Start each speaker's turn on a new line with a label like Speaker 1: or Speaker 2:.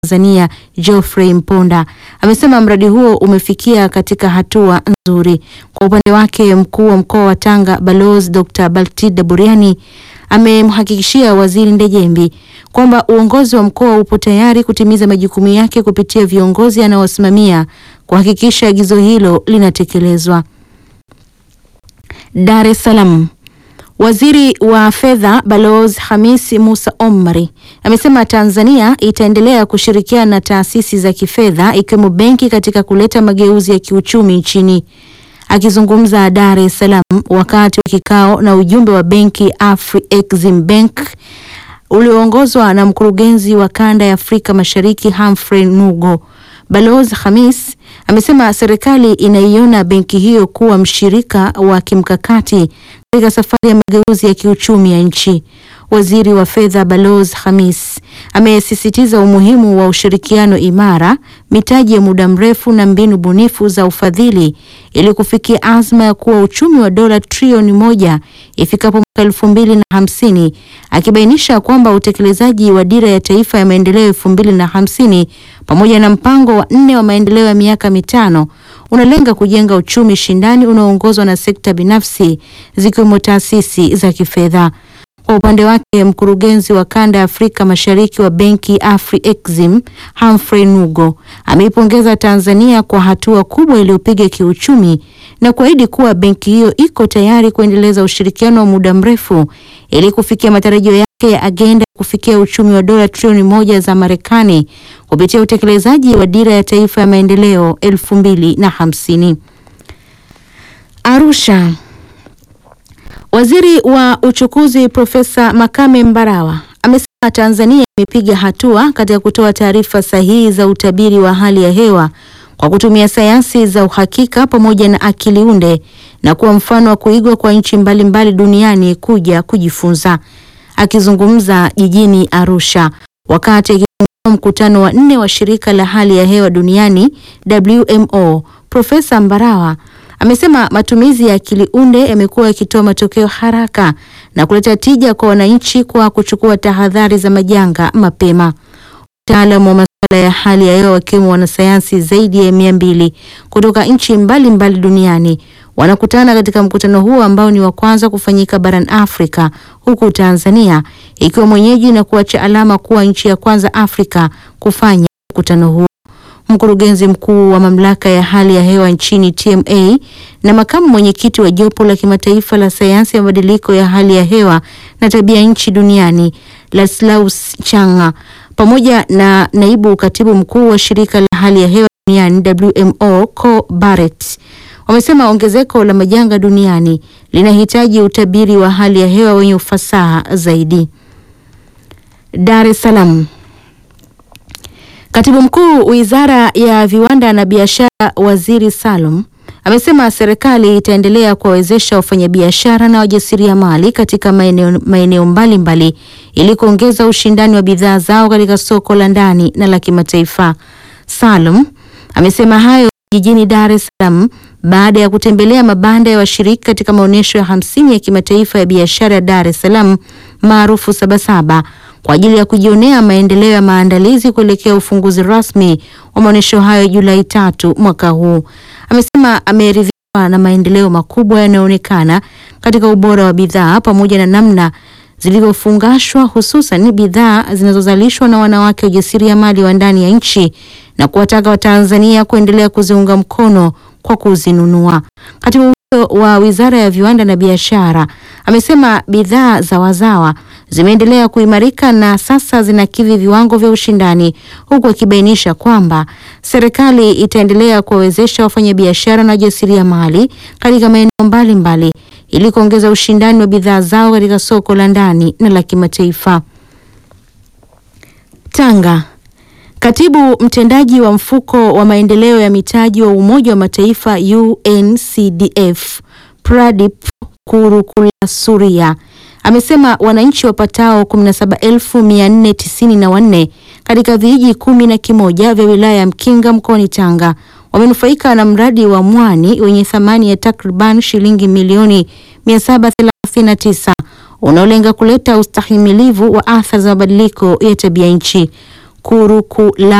Speaker 1: Tanzania Geoffrey Mponda amesema mradi huo umefikia katika hatua nzuri. Kwa upande wake, mkuu wa mkoa wa Tanga Balozi Dr. Baltida Buriani amemhakikishia Waziri Ndejembi kwamba uongozi wa mkoa upo tayari kutimiza majukumu yake kupitia viongozi anaowasimamia kuhakikisha agizo hilo linatekelezwa. Dar es Salaam. Waziri wa Fedha Balozi Hamis Musa Omari amesema Tanzania itaendelea kushirikiana na taasisi za kifedha ikiwemo benki katika kuleta mageuzi ya kiuchumi nchini. Akizungumza Dar es Salaam wakati wa kikao na ujumbe wa benki Afri-Exim Bank ulioongozwa na mkurugenzi wa kanda ya Afrika Mashariki Humphrey Nugo, Balozi Hamis amesema serikali inaiona benki hiyo kuwa mshirika wa kimkakati katika safari ya mageuzi ya kiuchumi ya nchi. Waziri wa Fedha Balozi Hamis amesisitiza umuhimu wa ushirikiano imara, mitaji ya muda mrefu na mbinu bunifu za ufadhili ili kufikia azma ya kuwa uchumi wa dola trilioni moja ifikapo mwaka elfu mbili na hamsini, akibainisha kwamba utekelezaji wa dira ya taifa ya maendeleo elfu mbili na hamsini pamoja na mpango wa nne wa maendeleo ya miaka mitano unalenga kujenga uchumi shindani unaoongozwa na sekta binafsi zikiwemo taasisi za kifedha. Kwa upande wake mkurugenzi wa kanda ya Afrika Mashariki wa benki Afri-Exim Humphrey Nugo ameipongeza Tanzania kwa hatua kubwa iliyopiga kiuchumi na kuahidi kuwa benki hiyo iko tayari kuendeleza ushirikiano wa muda mrefu ili kufikia matarajio yake ya agenda ya kufikia uchumi wa dola trilioni moja za Marekani kupitia utekelezaji wa dira ya taifa ya maendeleo elfu mbili na hamsini. Arusha. Waziri wa uchukuzi Profesa Makame Mbarawa amesema Tanzania imepiga hatua katika kutoa taarifa sahihi za utabiri wa hali ya hewa kwa kutumia sayansi za uhakika pamoja na akili unde na kuwa mfano wa kuigwa kwa nchi mbalimbali duniani kuja kujifunza. Akizungumza jijini Arusha wakati akifungua mkutano wa nne wa shirika la hali ya hewa duniani WMO, Profesa Mbarawa amesema matumizi ya akili unde yamekuwa yakitoa matokeo haraka na kuleta tija kwa wananchi kwa kuchukua tahadhari za majanga mapema. Wataalamu wa masuala ya hali ya hewa wakiwemo wanasayansi zaidi ya mia mbili kutoka nchi mbalimbali duniani wanakutana katika mkutano huo ambao ni wa kwanza kufanyika barani Afrika, huku Tanzania ikiwa mwenyeji na kuacha alama kuwa nchi ya kwanza Afrika kufanya mkutano huo. Mkurugenzi mkuu wa mamlaka ya hali ya hewa nchini TMA na makamu mwenyekiti wa jopo la kimataifa la sayansi ya mabadiliko ya hali ya hewa na tabia nchi duniani Laslaus Changa pamoja na naibu katibu mkuu wa shirika la hali ya hewa duniani WMO Co Barrett wamesema ongezeko la majanga duniani linahitaji utabiri wa hali ya hewa wenye ufasaha zaidi. Dar es Salaam. Katibu Mkuu Wizara ya Viwanda na Biashara, Waziri Salum amesema serikali itaendelea kuwawezesha wafanyabiashara na wajasiriamali katika maeneo maeneo mbalimbali ili kuongeza ushindani wa bidhaa zao katika soko la ndani na la kimataifa. Salum amesema hayo jijini Dar es Salaam baada ya kutembelea mabanda ya washiriki katika maonyesho ya hamsini ya kimataifa ya biashara ya Dar es Salaam maarufu Sabasaba kwa ajili ya kujionea maendeleo ya maandalizi kuelekea ufunguzi rasmi wa maonyesho hayo Julai tatu mwaka huu. Amesema ameridhishwa na maendeleo makubwa yanayoonekana katika ubora wa bidhaa pamoja na namna zilivyofungashwa hususan bidhaa zinazozalishwa na wanawake wajasiriamali wa ndani ya nchi na kuwataka Watanzania kuendelea kuziunga mkono kwa kuzinunua. Katibu huyo wa Wizara ya Viwanda na Biashara amesema bidhaa za wazawa zimeendelea kuimarika na sasa zinakidhi viwango vya ushindani, huku akibainisha kwamba serikali itaendelea kuwawezesha wafanyabiashara na wajasiriamali katika maeneo mbalimbali ili kuongeza ushindani wa bidhaa zao katika soko la ndani na la kimataifa. Tanga. Katibu mtendaji wa mfuko wa maendeleo ya mitaji wa Umoja wa Mataifa UNCDF Pradip Kurukulasuria amesema wananchi wapatao 17494 katika vijiji kumi na kimoja vya wilaya ya Mkinga mkoani Tanga wamenufaika na mradi wa mwani wenye thamani ya takriban shilingi milioni 739 unaolenga kuleta ustahimilivu wa athari za mabadiliko ya tabia nchi. Kurukula